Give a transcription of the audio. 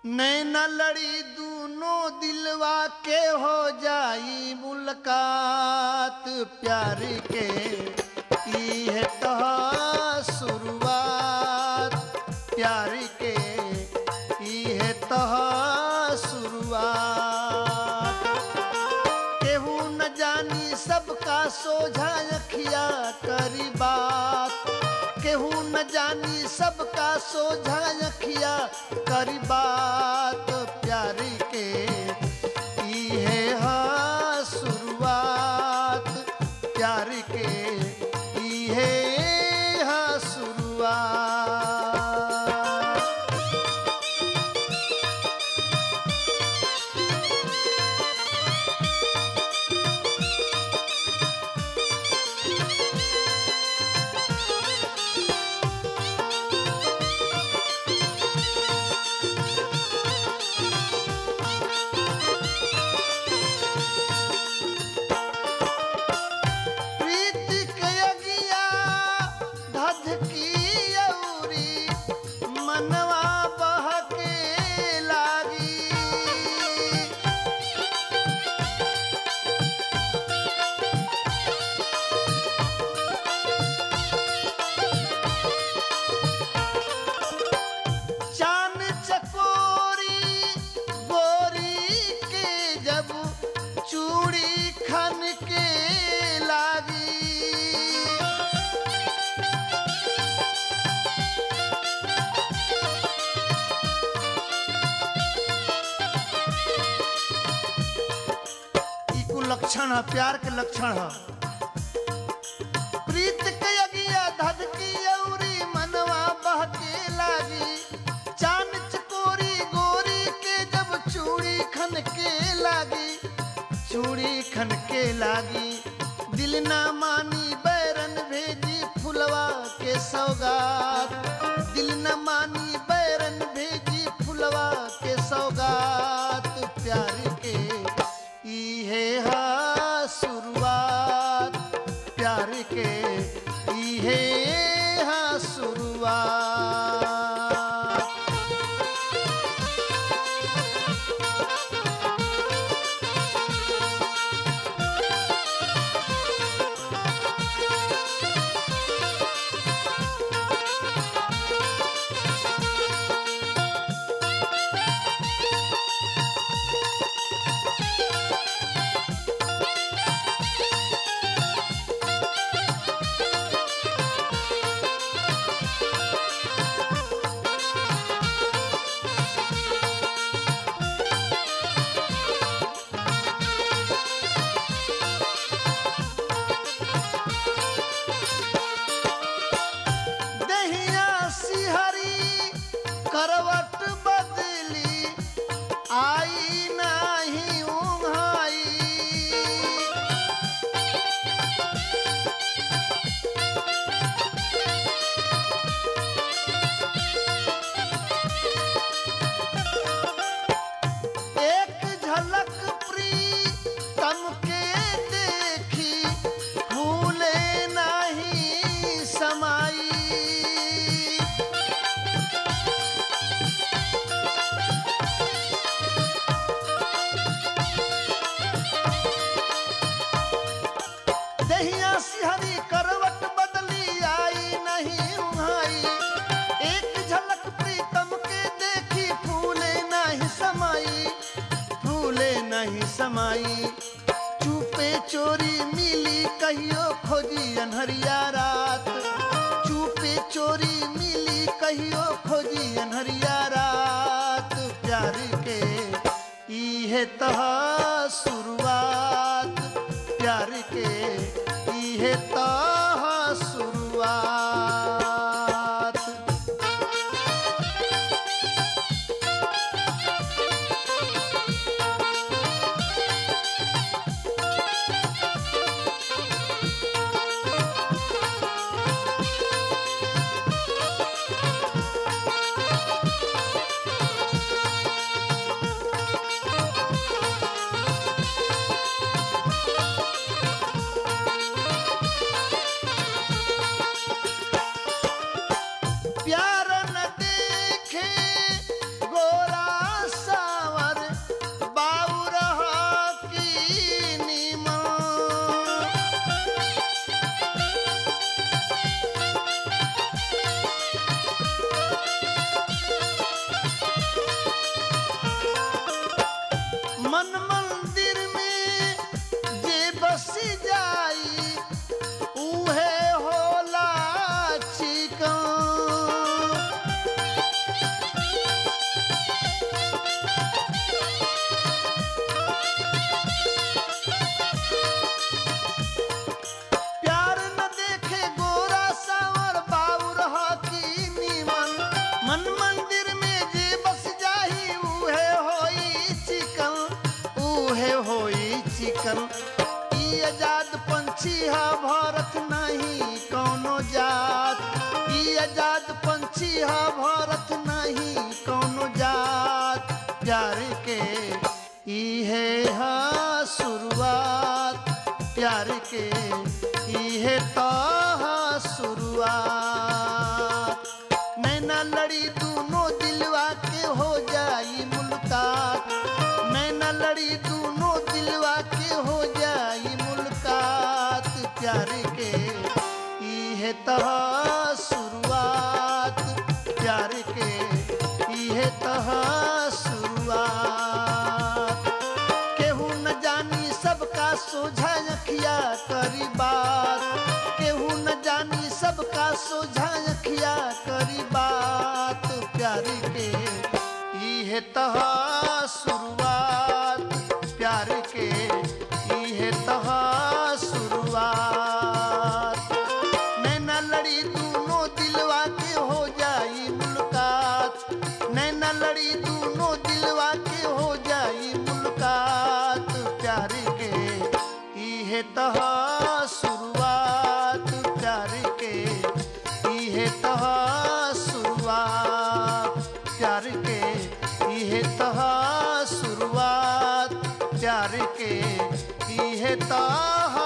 नैना लड़ी दूनों दिलवा के हो जाई मुलाकात प्यार के ई है तहा शुरुआत प्यार के ई है तहा शुरुआत केहू न जानी सबका सोझा अखिया करी बात केहू न जानी सबका सोझा अखिया करी बात प्यार के ई है हाँ शुरुआत प्यार के ई है हाँ शुरुआत प्रीति के अगिया धधकी औरी मनवा बहके लागी चान चकोरी गोरी के जब चूड़ी खन के लागी ई कुल लक्षण है प्यार के लक्षण है प्रीत के अगिया धधकी औरी मनवा बहके लागी चान चकोरी गोरी के जब चूड़ी खन के लागी चूड़ी खन के लागी दिल ना मानी बैरन भेजी फुलवा के सौगात दिल न मानी बैरन भेजी फुलवा के सौगात प्यार के ई है हा शुरुआत प्यार के ई है हा शुरुआत दहिया सिहरी करवट बदली आई नाही उघाई एक झलक प्रीतम के देखी भूले नहीं समाई दहिया सिहरी करवट बदली आई नहीं उहाई एक झलक प्रीतम के देखी फूले नहीं समाई फूले नहीं समाई चुपे चोरी मिली कहियो खोजी अनहरिया रात चुपे चोरी मिली कहियो खोजी अनहरिया रात प्यार के ई है तहा शुरुआत प्यार के ई है तहा शुरुआत आजाद पंछी हा भरत नहीं कौनो जात प्यार के इहे हा शुरुआत प्यार के इहे तो हा शुरुआत नैना लड़ी दोनों दिलवा के हो जाई मुलाकात नैना लड़ी दोनों दिलवा के हो जाई मुलाकात प्यार के इहे तह शुरुआत प्यार के इहे तह शुरुआत केहू न जानी सबका सोझा अखिया करी बात केहू न जानी सबका सोझा अखिया करी बात प्यार के इहे तह शुरुआत प्यार के इहे तह शुरुआत नैना लड़ी दोनों दिलवा के हो जाई मुलाकात नैना लड़ी दोनों दिलवा के हो जाई मुलाकात प्यार के इहे तह शुरुआत प्यार के इहे तह शुरुआत प्यार के इहे तह शुरुआत प्यार के इहे तह